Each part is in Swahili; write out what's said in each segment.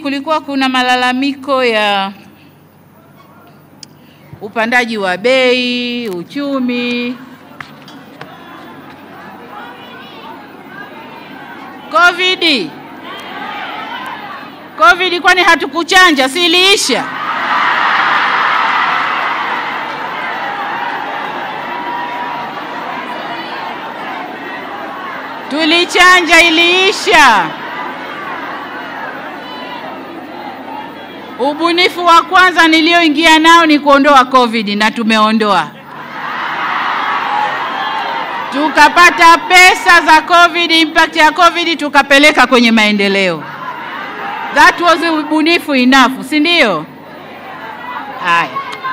kulikuwa kuna malalamiko ya upandaji wa bei, uchumi, Covid. Covid kwani hatukuchanja, si iliisha? Tulichanja, iliisha. Ubunifu wa kwanza nilioingia nao ni kuondoa Covid na tumeondoa. Tukapata pesa za Covid, impact ya Covid tukapeleka kwenye maendeleo. That was ubunifu enough, si ndio? Haya.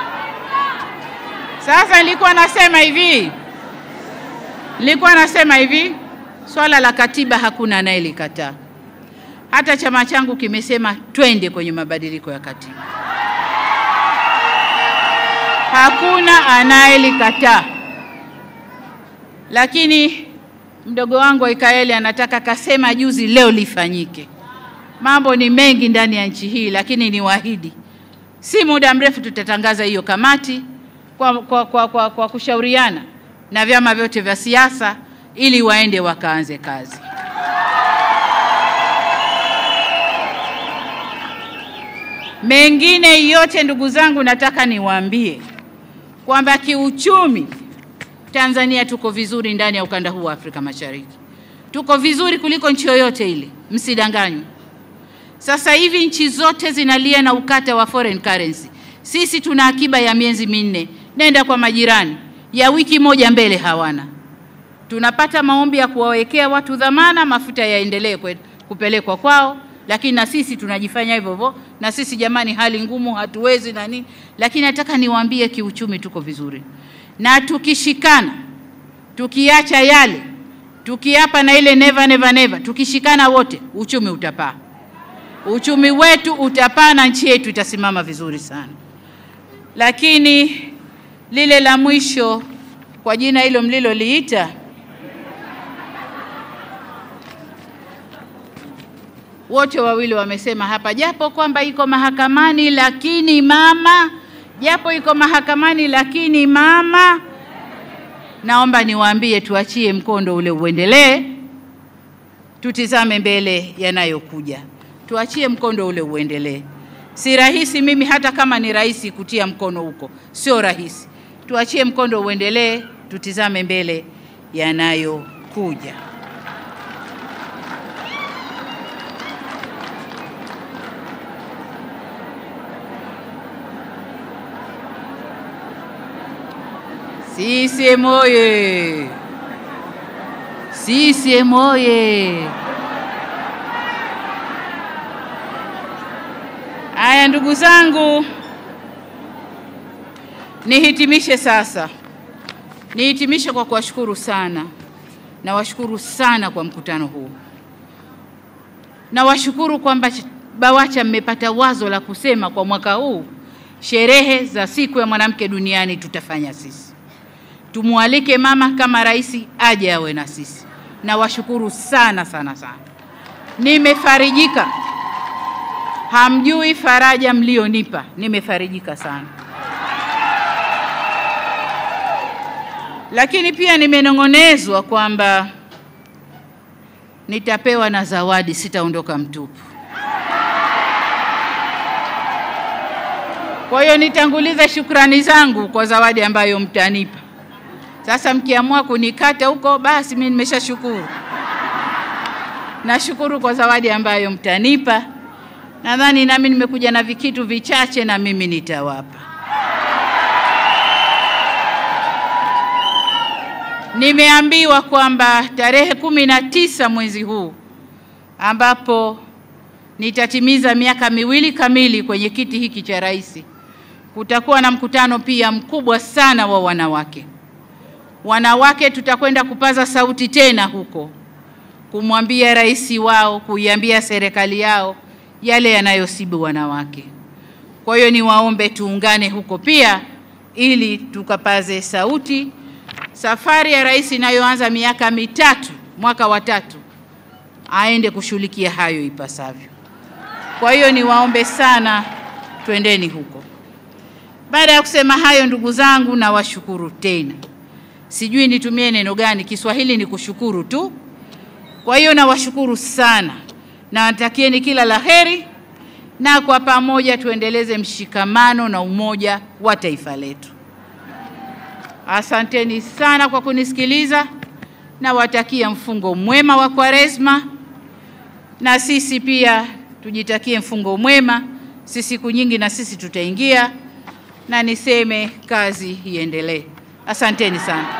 Sasa nilikuwa nasema hivi, nilikuwa nasema hivi, swala la katiba hakuna anayelikataa. Hata chama changu kimesema twende kwenye mabadiliko ya katiba, hakuna anayelikataa. Lakini mdogo wangu Aikaeli anataka kasema juzi, leo lifanyike. Mambo ni mengi ndani ya nchi hii, lakini niwaahidi, si muda mrefu tutatangaza hiyo kamati kwa, kwa, kwa, kwa, kwa kushauriana na vyama vyote vya siasa ili waende wakaanze kazi. Mengine yote ndugu zangu, nataka niwaambie kwamba kiuchumi Tanzania tuko vizuri ndani ya ukanda huu wa Afrika Mashariki, tuko vizuri kuliko nchi yoyote ile, msidanganywe. Sasa hivi nchi zote zinalia na ukata wa foreign currency. Sisi tuna akiba ya miezi minne, nenda kwa majirani, ya wiki moja mbele hawana. Tunapata maombi ya kuwawekea watu dhamana, mafuta yaendelee kwe- kupelekwa kwao, lakini na sisi tunajifanya hivyo hivyo, na sisi jamani, hali ngumu, hatuwezi na nini, lakini nataka niwaambie kiuchumi tuko vizuri, na tukishikana, tukiacha yale, tukiapa na ile never never never, tukishikana wote, uchumi utapaa, uchumi wetu utapaa na nchi yetu itasimama vizuri sana. Lakini lile la mwisho kwa jina hilo mliloliita wote wawili wamesema hapa, japo kwamba iko mahakamani, lakini mama, japo iko mahakamani, lakini mama, naomba niwaambie, tuachie mkondo ule uendelee, tutizame mbele yanayokuja, tuachie mkondo ule uendelee. Si rahisi, mimi hata kama ni rahisi kutia mkono huko, sio rahisi. Tuachie mkondo uendelee, tutizame mbele yanayokuja. CCM oye! CCM oye! Haya, ndugu zangu, nihitimishe sasa. Nihitimishe kwa kuwashukuru sana, nawashukuru sana kwa mkutano huu. Nawashukuru kwamba BAWACHA mmepata wazo la kusema kwa mwaka huu sherehe za siku ya mwanamke duniani tutafanya sisi. Tumwalike mama kama rais aje awe na sisi. Nawashukuru sana sana sana, nimefarijika. Hamjui faraja mlionipa, nimefarijika sana. Lakini pia nimenong'onezwa kwamba nitapewa na zawadi, sitaondoka mtupu. Kwa hiyo nitanguliza shukrani zangu kwa zawadi ambayo mtanipa. Sasa mkiamua kunikata huko, basi mimi nimeshashukuru. Nashukuru kwa zawadi ambayo mtanipa. Nadhani nami nimekuja na vikitu vichache na mimi nitawapa. Nimeambiwa kwamba tarehe kumi na tisa mwezi huu ambapo nitatimiza miaka miwili kamili kwenye kiti hiki cha rais, kutakuwa na mkutano pia mkubwa sana wa wanawake. Wanawake tutakwenda kupaza sauti tena huko, kumwambia rais wao, kuiambia serikali yao yale yanayosibu wanawake. Kwa hiyo niwaombe tuungane huko pia, ili tukapaze sauti. Safari ya rais inayoanza miaka mitatu, mwaka wa tatu, aende kushughulikia hayo ipasavyo. Kwa hiyo niwaombe sana, twendeni huko. Baada ya kusema hayo, ndugu zangu, nawashukuru tena. Sijui nitumie neno gani, Kiswahili ni kushukuru tu. Kwa hiyo nawashukuru sana, nawatakieni kila la heri, na kwa pamoja tuendeleze mshikamano na umoja wa taifa letu. Asanteni sana kwa kunisikiliza. Nawatakia mfungo mwema wa Kwaresma, na sisi pia tujitakie mfungo mwema. Si siku nyingi na sisi tutaingia, na niseme kazi iendelee. Asanteni sana.